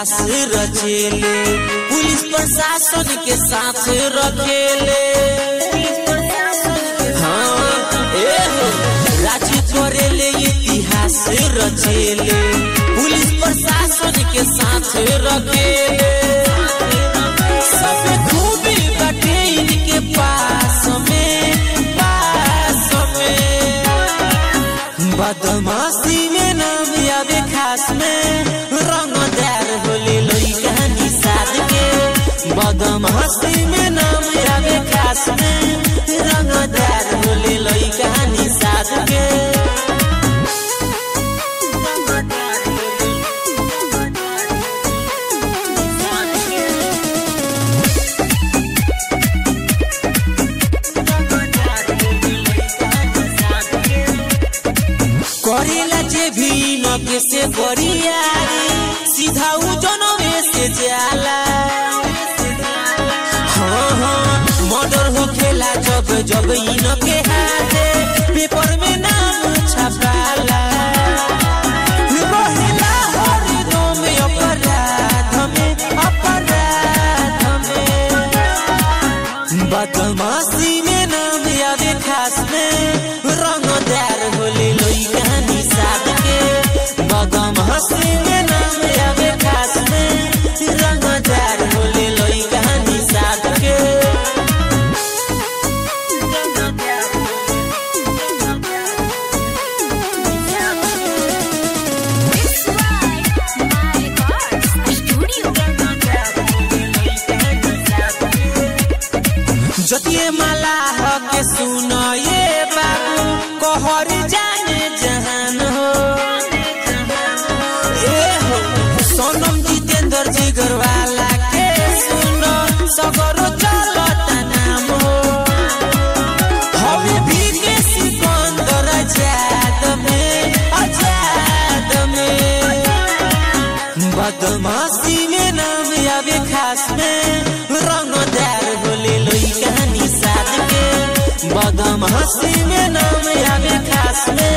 इतिहास रचेले पुलिस प्रशासन के साथ रखेले हाँ ए हो राज करेले इतिहास रचेले पुलिस प्रशासन के साथ रखेले सब खूबी बाटे इनके पास में पास में बदमाशी में नाम यादे खास में रंगदार होले लोई कहानी साध के बदमाशी में नाम यादे खास में रंगदार होले लोई कहानी साध के करेला जे भी नके से बरियारी सीधा उ जनवे से जाला हाँ हाँ मर्डर हो खेला जब जब इनके हाथे पेपर में नाम छपाला रहेला हरदम अपराध में अपराध में बदमाशी में नाम यादे खास में रंगदार होले लोई कहानी साथ के बदमाशी में नाम यादे खास में रंगदार होले लोई कहानी साथ के It's right, my Records Studio. जतिये माला हके सुन ये बाबू कहर जाने जहान हो ए हो सोनम जितेंद्र जिगर वाला के सुनो सगरो चलता नाम हो हमें भी के सिकंदर आजाद में आजाद में बदमाशी में नाम आवे खास में रंगदार होले लोई कहानी साथ के बदमाशी में नाम आवे खास में